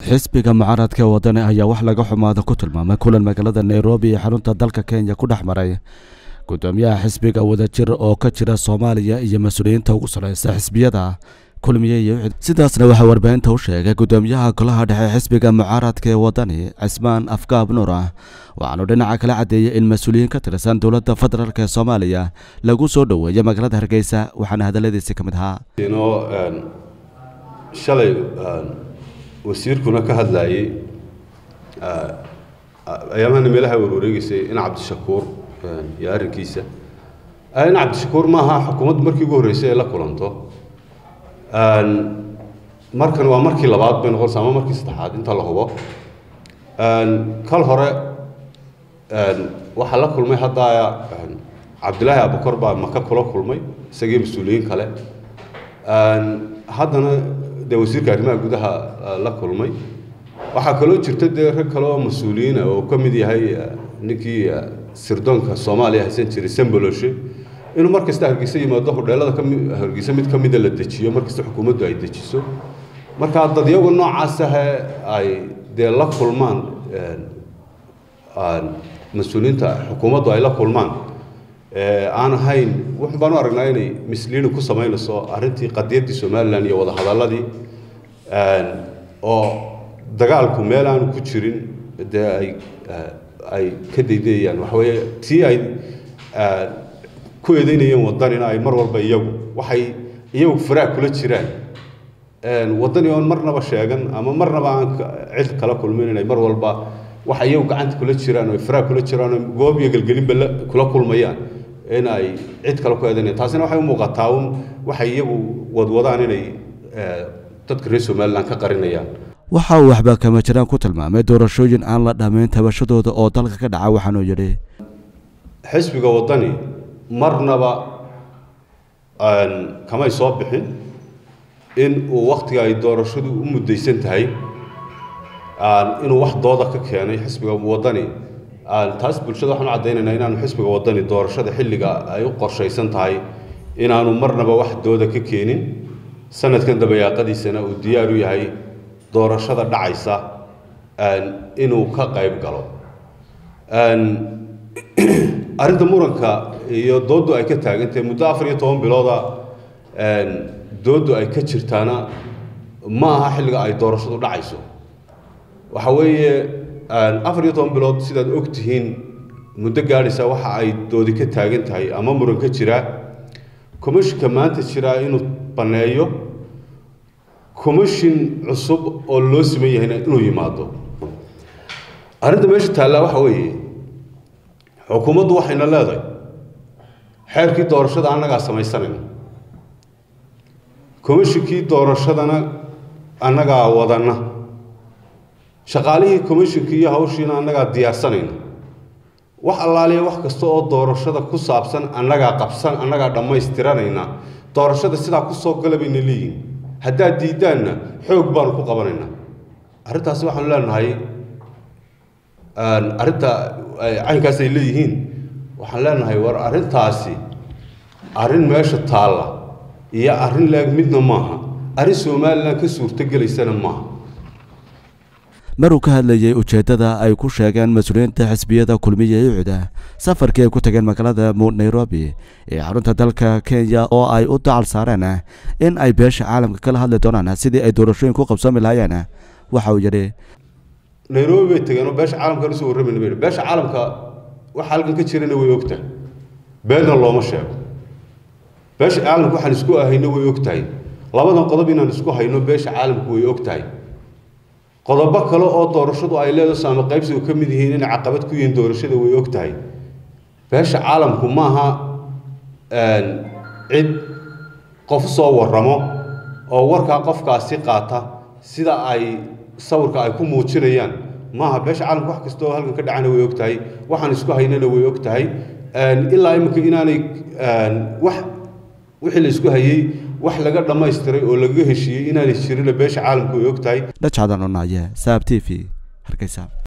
xisbiga mucaaradka ee wadani ayaa wax laga xumaada ku tilmaamay kulan magaalada nairobi ee xarunta dalka kenya ku dhex maray gudoomiyaha xisbiga wadajir oo ka jira soomaaliya iyo mas-uuliyiinta ugu sareysa xisbiyada kulmiye iyo sidaasna waxaa warbaahinta u sheegay gudoomiyaha golaha dhexe xisbiga mucaaradka ee wadani cismaan afgaab nuur ah waxaanu dhinaca kala caddeeyey in mas-uuliyiin ka tirsan dowladda federaalk ee soomaaliya lagu soo dhoweeyo magaalada hargeysa waxaana hadalladiisi ka mid ahaa shalay wasiirkuna ka hadlayey ayaamahana meelaha warwareegeysay in cabdishakuur iyo arrinkiisa in cabdishakuur maaha xukuumaddu markii ugu horreysay ay la kulanto markan waa markii labaad bay noqonaysa ama markii saddexaad inta la hubo kal hore waxaa la kulmay hadda cabdilaahi abukor baa maka kula kulmay isagii mas-uuliyiin kale haddana dee wasiirka arrimaha gudaha la kulmay waxaa kaloo jirta dee rag kale oo mas-uuliyiina oo ka mid yahay ninkii sirdoonka soomaaliya haysan jiray samboloshe inuu mar kasta hargeysa yimaado hodheelada kami hargeysa mid ka mida la dejiyo mar kasta xukuumaddu ay dejiso marka dadyagu noocaas ahe ay dee la kulmaan mas-uuliyiinta xukuumaddu ay la kulmaan aan ahayn wuxun baan u aragnaa inay misliini ku samaynayso arrintii qadiyaddii somalilan iyo wadahadalladii oo dagaalku meel aanu ku jirin dee ay ay ka daydayayaan waxa weeye tii ay ku eedeynayeen waddanina ay mar walba iyagu waxay iyagu faraag kula jiraan waddani oon marnaba sheegan ama marnaba aan cid kala kulmin inay mar walba waxa iyagu gacanta kula jiraan oo faraag kula jiraan oo goob iyo gelgelinba kula kulmayaan in ay cid kale ku eedanayaan taasina waxay u muuqataa un waxay iyagu wadwadaan inay dadka reer somaliland ka qarinayaan waxa uu waxba kama jiraan ku tilmaamay doorashooyin aan la dhammayn tabashadooda oo dalka ka dhaca waxaanuu yidhi xisbiga waddani marnaba kamay soo bixin in uu wakhtiga ay doorashadu u muddaysan tahay inuu wax dooda ka keenay xisbiga waddani taas bulshada waxaan u caddaynaynaa inaanu xisbiga waddani doorashada xilliga ay u qorshaysan tahay inaanu marnaba wax dooda ka keenin sanadkan dabayaaqadiisana uu diyaar u yahay doorashada dhacaysa inuu ka qayb galo arrinta muranka iyo dooddu ay ka taagantahay muddo afar iyo toban bilooda dooddu ay ka jirtaana ma aha xilliga ay doorashadu dhacayso waxa weeye afar iyo toban bilood sidaad og tihiin muddo gaadhaysa waxa ay doodi ka taagan tahay ama muran ka jiraa commishinka maanta jiraa inuu banneeyo commishin cusub oo loo siman yahayna inuu yimaado arrinta meesha taallaa waxa weeye xukuumaddu waxayna leedahay xeerkii doorashada annagaa samaysanayna commishinkii doorashadana annagaa wadanna shaqaalihii commishinkii iyo hawshiina annagaa diyaarsanayna wax allaaliya wax kasta oo doorashada ku saabsan annagaa qabsan annagaa dhammaystiranayna doorashada sidaa ku soo gala bayna leeyihin haddaad diiddaanna xoog baanu ku qabanaynaa arrintaasi waxaanu leenahay arrinta caynkaas ay leeyihiin waxaan leenahay war arrintaasi arrin meesha taalla iyo arrin leeg midna maaha arrin somalilan ka suurtogelaysana maaha maruu ka hadlayay ujeeddada ay ku sheegeen mas-uuliyiinta xisbiyada kulmiya ee cuda safarkii ay ku tageen magaalada nairobi ee xarunta dalka kenya oo ay u dacal saareen in ay beesha caalamka kala hadli doonaan sidii ay doorashooyin ku qabsoomi lahaayeen waxa uu yidhi nairobi bay tageen oo beesha caalamkan usoo warramayna bay beesha caalamka waxa halkan ka jirana way ogtahay beenna looma sheego beesha caalamka waxaan isku ahayno way ogtahay labadan qodob inaan isku hayno beesha caalamku way ogtahay qodobo kale oo doorashadu ay leedahay saama qaybsigu ka mid yihiin inay caqabad ku yihiin doorashada way og tahay beesha caalamku maaha cid qof soo warramo oo warkaa qofkaasi qaata sida ay sawirka ay ku muujinayaan maaha beesha caalamku wax kasta oo halkan ka dhacana way og tahay waxaan isku haynana way og tahay ilaa iminka inaanay wax wixii la isku hayey wax laga dhammaystiray oo laga heshiiyey inaanay jirin beesha caalamku way og tahay dhajcadan cunaye saab t v hargeysa